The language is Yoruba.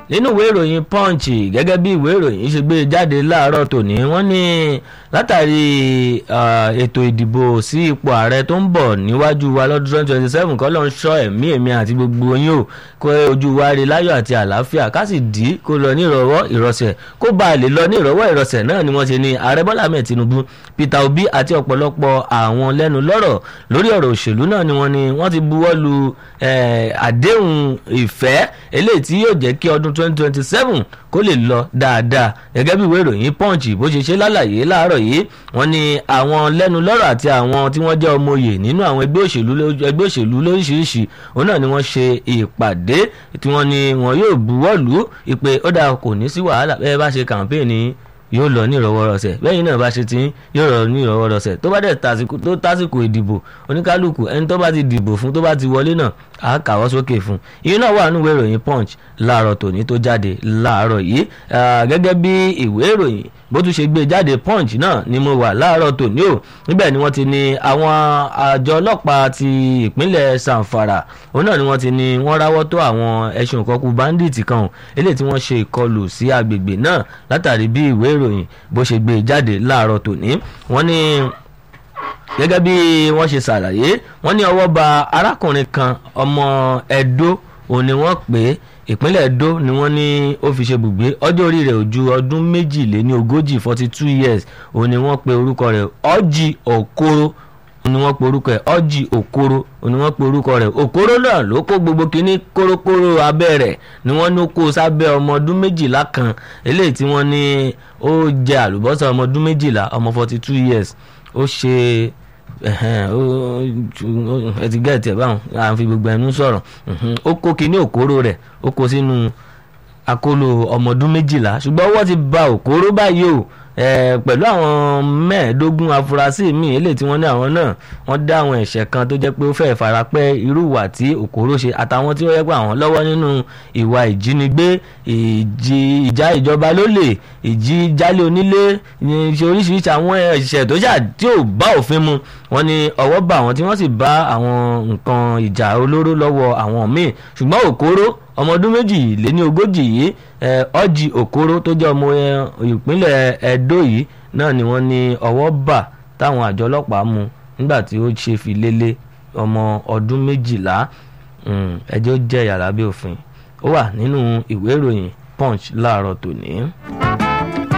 nínú ìwé ìròyìn punch gẹ́gẹ́ bí ìwé ìròyìn ṣe gbé jáde láàárọ̀ tòní wọ́n ní látàrí ètò ìdìbò sí ipò ààrẹ tó ń bọ̀ níwájú wa lọ́dún twenty twenty seven kọ́ ló ń ṣọ́ ẹ̀mí èmi àti gbogbo yín o kó ojú wa rí láyọ̀ àti àlàáfíà ká sì dì í kó lọ ní ìrọ̀wọ́ ìrọ̀sẹ̀ kó bá a lè lọ ní ìrọ̀wọ́ ìrọ̀sẹ̀ náà ni wọ́n ṣe ní ààrẹ bọ́lá ahmed tinubu peter obi àti ọ̀pọ̀lọpọ̀ àwọn lẹ́nu lọ́rọ̀ lórí ọ̀rọ̀ òṣèlú náà ni wọ́n ní wọ́n ti buwọ́ lu àdéhùn ìfẹ́ eléyìí tí yóò jẹ́ kí ọdún twenty twenty seven kó lè lọ dáadáa gẹ́gẹ́ bí ìwé ìròyìn punch bó ṣe ṣe lálàyé láàárọ̀ yìí wọ́n ní àwọn lẹ́nu lọ́rọ̀ àti àwọn tí wọ́n jẹ́ ọmọ òye nínú àwọn ẹgbẹ́ òṣèlú ẹgbẹ́ òṣèlú lóríṣiríṣi òun náà ni wọ́n ṣe ìpàdé tí wọ́n ní wọn yóò buwọ́ lù ú ìpè ó dáa kò ní sí wàhálà bẹ́ẹ̀ bá ṣe kàmpéènì yóò lọ ní ìrọwọ́rọsẹ̀ bẹ́ẹ̀ náà bá ṣe ti yóò lọ ní ìrọwọ́rọsẹ̀ tó bá dẹ̀ tó tásìkò ìdìbò oníkálukú ẹni tó bá ti dìbò fún tó bá ti wọlé náà á kàwọ́ sókè fún ìyẹn náà wà nínú ìwé ìròyìn punch láàárọ̀ tòní tó jáde láàárọ̀ yìí gẹ́gẹ́ bí ìwé ìròyìn bó tún ṣe gbé jáde punch náà ni mo wà láàárọ̀ tòní o níbẹ̀ ni wọ́n ti ní àwọn àjọ ọlọ́pàá ti ìpínlẹ̀ sanfara òun náà ni wọ́n ti ní wọ́n ráwọ́ tó àwọn ẹ̀sùn ìkọkù bandit kan eléyìí tí wọ́n ṣe ìkọlù sí agbègbè náà látàrí bí ìwé ìròyìn bó ṣe gbé jáde láàárọ̀ tòní wọ́n ní gẹ́gẹ́ bí wọ́n ṣe ṣàlàyé wọ́n ní ọwọ́ ba arákùnrin kan ọmọ ẹ̀dó òun ni wọ́n pè é ìpínlẹ̀ Edo ni wọ́n ní ó fi ṣe bùgbé ọjọ́ orí rẹ̀ ò ju ọdún méjìléní ogójì forty two years òun ni wọ́n pe orúkọ rẹ̀ Ọjì Okoro ni wọ́n pe orúkọ rẹ̀ Ọjì Okoro ni wọ́n pe orúkọ rẹ̀ Okoro náà ló kó gbogbo kínní kórókóró abẹ́ rẹ̀ ni wọ́n ní ó kó sábẹ́ ọmọ ọdún méjìlá kan eléyìí tí wọ́n ní ó jẹ àlùbọ́sà ọmọ ọdún méjìlá ọmọ forty two years ó ṣe ẹ ti gẹ́ẹ̀tì ẹ̀ báwọn à ń fi gbogbo ẹnu sọ̀rọ̀ ó kó kinní òkóró rẹ̀ ó kó sínú akóló ọmọ ọdún méjìlá ṣùgbọ́n ọwọ́ ti ba òkóró báyìí o pẹ̀lú àwọn mẹ́ẹ̀ẹ́dógún afurasí míì eléyìí tí wọ́n ní àwọn náà wọ́n dá àwọn ẹ̀ṣẹ̀ kan tó jẹ́ pé ó fẹ́ẹ́ farapẹ́ irú ìwà tí òkóró ṣe àtàwọn tí ó yẹ pé àwọn lọ́wọ́ nínú ìwà ìjínigbé ìjà ìjọba lólè ìjí jálé onílé ṣe oríṣiríṣi àwọn ẹ̀ṣẹ̀ tó ṣà tí ò bá òfin mu wọ́n ní ọwọ́ bá àwọn tí wọ́n sì bá àwọn nǹkan ìjà olóró lọ́wọ́ àwọn míì ṣùgbọ́n òkóró ọmọ ọdún méjì lé ní ogójì yìí ọjì òkóró tó jẹ́ ọmọ ìpínlẹ̀ Ẹdó yìí náà ni wọ́n ní ọwọ́ bà táwọn àjọ ọlọ́pàá mú nígbà tí ó ṣe fi lélẹ̀ ọmọ ọdún méjìlá ẹjọ́ jẹ́ yàrá bí òfin ó wà nínú ìwé ìròyìn Punch láàárọ̀ tòní.